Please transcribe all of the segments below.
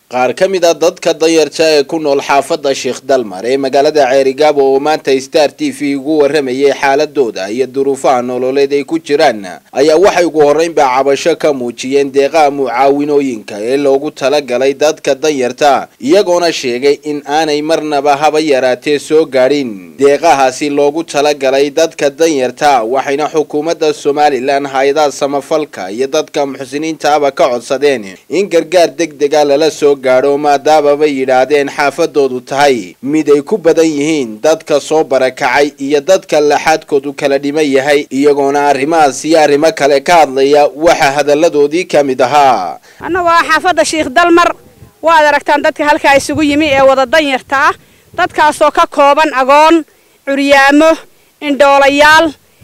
qaar ka mid a dadka danyarta ee ku nool xaafadda sheekh dalmar ee magaalada ceerigaabo oo maanta star t v ugu waramayay xaaladooda iyo duruufaha nololeed ay ku jiraan ayaa waxay ugu horreynba cabasho ka muujiyeen deeqaha mucaawinooyinka ee loogu talagalay dadka danyarta iyagoona sheegay in aanay marnaba haba yaraatee soo gaadhin deeqahaasi loogu talagalay dadka danyarta waxayna xukuumadda somalilan hay-adaha samafalka iyo dadka muxsiniintaaba ka codsadeen in gargaar deg dega lala soo gaadho maadaama bay yidhaahdeen xaafadoodu tahay mid ay ku badan yihiin dadka soo barakacay iyo dadka laxaadkoodu kala dhiman yahay iyagoona arrimahaas iyo arrimo kale ka hadlaya waxaa hadalladoodii ka mid ahaa annagoo ah xaafadda sheikh dalmar waad aragtaan dadka halkaa isugu yimi ee wada danyarta ah dadkaasoo ka kooban agoon curyaamo indhoolayaal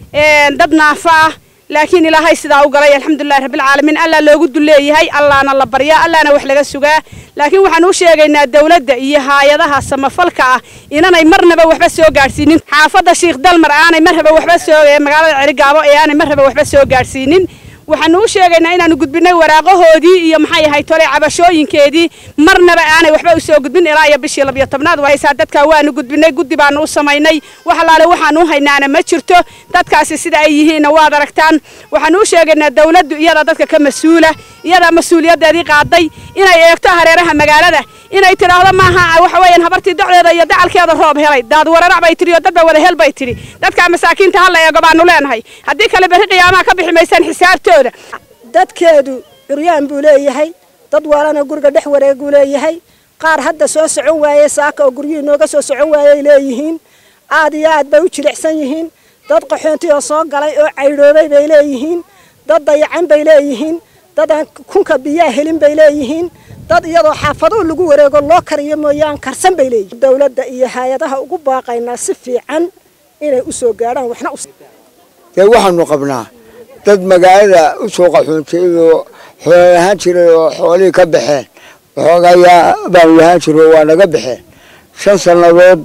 dad naafo ah laakiin ilaahay sidaa u galay alxamdulilahi rabbilcaalamiin allaa loogu dulleeyahay allaana la baryaa allaana wax laga sugaa laakiin waxaan u sheegaynaa dawladda iyo haayadaha samafalka ah inanay marnaba waxba soo gaadhsiinin xaafadda sheikh dalmar aanay marraba waxba soo magaalada cerigaabo ee aanay marraba waxba soo gaadhsiinin waxaanu u sheegaynaa inaanu gudbinay waraaqahoodii iyo maxay ahay tole cabashooyinkeedii marnaba aanay waxba usoo gudbin ilaa iyo bishii labiyo tobnaad wahaysaa dadkaa waanu gudbinay guddi baanu u samaynay wax alaale waxaanu u haynaana ma jirto dadkaasi sida ay yihiinna waad aragtaan waxaanu u sheegaynaa dawladdu iyadaa dadka ka mas-uula iyadaa mas-uuliyadeedii qaaday inay eegto hareeraha magaalada inay tidhaahdo maaha waxa weeyaan habartii docdeeda iyo dacalkeeda roob helay daad wararac bay tidhi oo dadba wada hel bay tidhi dadkaa masaakiinta hala eego baanu leenahay haddii kale berri qiyaamaha ka bixi maysaan xisaabtooda dadkeedu curyaan buu leeyahay dad waalana guriga dhex wareeguu leeyahay qaar hadda soo socon waayey saaka oo guryihii nooga soo socon waayey leeyihiin aad iyo aad bay u jilicsan yihiin dad qaxoonti oo soo galay oo caydhoobay bay leeyihiin dad dayacan bay leeyihiin dad aan kunka biyaa helin bay leeyihiin dad iyadoo xaafaduu lagu wareego loo kariyo mooyaan karsan bay leeyihiin dawladda iyo hay-adaha ugu baaqaynaa si fiican inay u soo gaadhaan waxna dee waxaanu qabnaa dad magaalada u soo qaxoontay oo xoolo lahaan jiray oo xoolihii ka baxeen waxoogayaa baanu lahaan jiray oo waa naga baxeen shan sannadood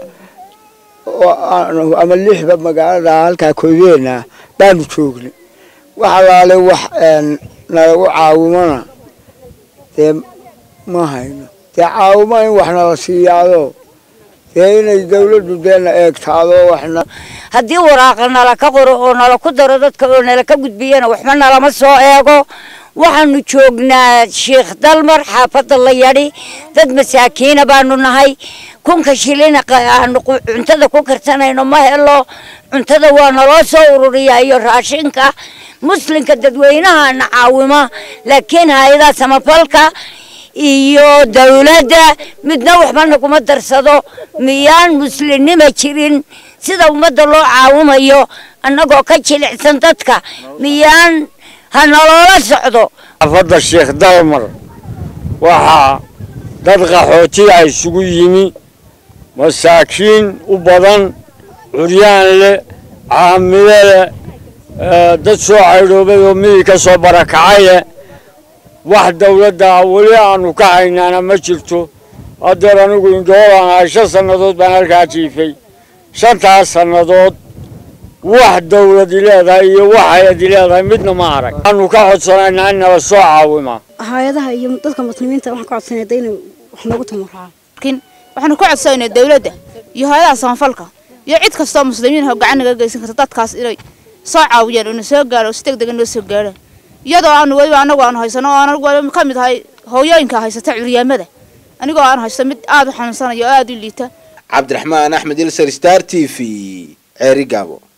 ama lixba magaalada halkaa koydeenna baanu joognay wax alaale wax nalagu caawimona dee ma hayno dee caawimo in wax nala siiyaado dee inay dawladdu deena eegtaado waxna haddii waraaqa nala ka qoro oo nala ku daro dadka oo nala ka gudbiyana waxba nalama soo eego waxaanu joognaa sheikh dalmar xaafadda la yadhi dad masaakiina baanu nahay kunka shilina aanu cuntada ku karsanayno ma helo cuntada waa naloo soo ururiyaa iyo raashinka muslimka dadweynahana caawima laakiin hay-adaha samafalka iyo dawladda midna waxba naguma darsado miyaan muslimnima jirin sida ummadda loo caawimayo annagoo ka jilicsan dadka miyaan ha naloola socdo xaafadda sheekh dalmar waxaa dad qaxootiya isugu yimi masaakiin u badan curyaan leh caamile leh dad soo caydhoobay oo midii ka soo barakacaye wax dawladda weli aanu ka haynaana ma jirto haddeer anigu indhoolaan ahay shan sannadood baan halkaa jiifay shantaas sannadood wax dawladi leedahay iyo wax hay-adi leedahay midna ma arag waxaanu ka codsanaynaa in nala soo caawima hay-adaha iyo dadka muslimiinta waxaan ka codsanaya da inay wax noogu tamuraa laakiin waxaanu ka codsanayna dawladda iyo hay-adaha samafalka iyo cid kastoo muslimiin oo gacan naga geysan karta dadkaas inay soo caawiyaan oo na soo gaaro si deg dega noo soo gaaraan iyadoo aanu weliba anagu aanu haysano oo anagu weliba ka mid ahay hooyooyinka haysata curyaamada anigoo aan haysto mid aada u xanuunsanayo oo aada u liita cabdiraxmaan axmed ilser star t v ceerigaabo